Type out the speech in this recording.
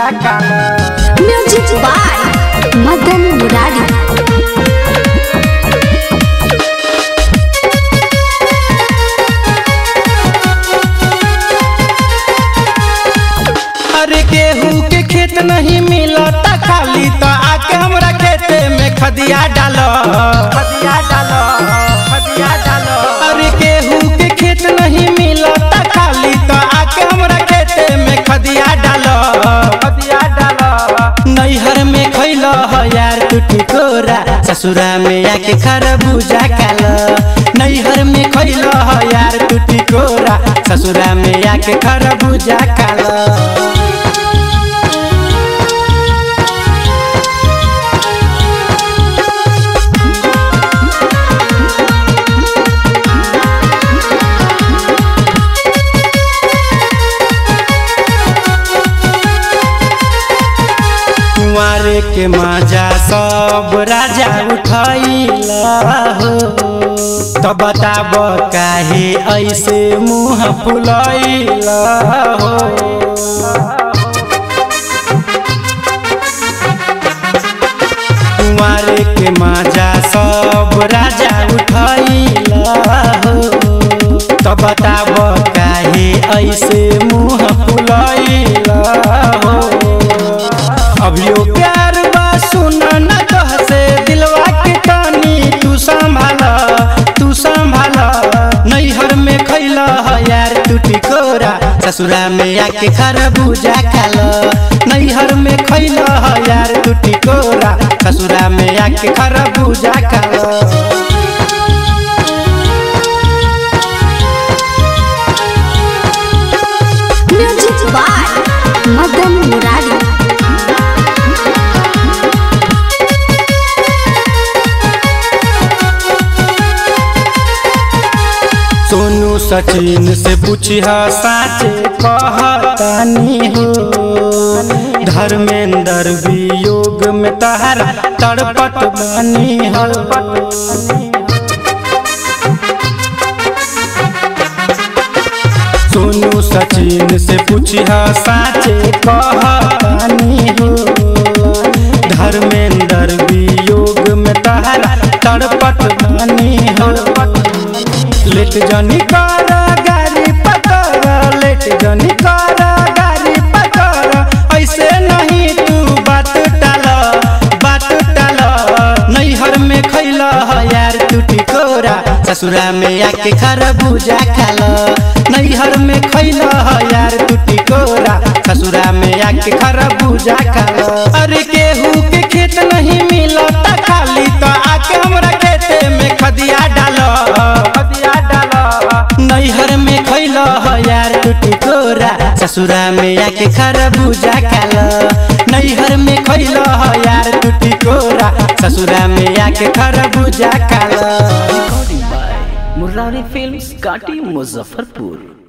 काला music by Madan Murari अरे गेहूं के खेत नहीं मिलता खाली तो आके हमरा खेते में खदिया डालो खदिया डालो खदिया डालो अरे गेहूं के खेत नहीं मिलता खाली तो आके हमरा खेते में खदिया डालो खदिया डालो नैहर में खैलो हो यार तू टिकोरा ससुरा में आके खरबूजा कालो नैहर में खैलो हो यार तू टिकोरा ससुरा में आके खरबूजा कालो कुंवारे के मजा सब राजा उठैला हो तो बताब काहे ऐसे मुँह फुलैला हो कुंवारे के मजा सब राजा उठैला हो तो बताब काहे ऐसे मुँह फुलैला हो अभियो प्यार बा सुन न कह से दिलवा के कानी तू संभाल तू संभाल नैहर में खैला यार तू टिकोरा ससुरा में आके खरबूजा खाल नैहर में खैला यार तू टिकोरा ससुरा में आके खरबूजा खाल म्यूजिक बाय मदन मुरारी सोनू सचिन से पूछिह साचे कहतानी हो धर्मेंद्र वियोग में तहरा तड़पट बनी हो सोनू सचिन से पूछिह साचे कहतानी हो धर्मेंद्र वियोग में तहरा तड़पट बनी हो लेट जनी कर गाड़ी पकर लेट जनी कर गाड़ी पकर ऐसे नहीं तू बात टाल बात टाल नैहर में खैल यार तू टिकोरा ससुरा में आके खरबूजा खाल नैहर में खैल यार तू टिकोरा ससुरा में आके खरबूजा खाल अरे गेहूं के खेत नहीं मिलता खाली तो आके हमरा खेते में खदिया डालो खदिया डालो नैहर में खैल यार तू टिकोरा ससुरा में आके खरबूजा खाल नैहर में खैल यार तू टिकोरा ससुरा में आके खरबूजा खाल रिकॉर्डिंग बाय मुरारी फिल्म्स काटी मुजफ्फरपुर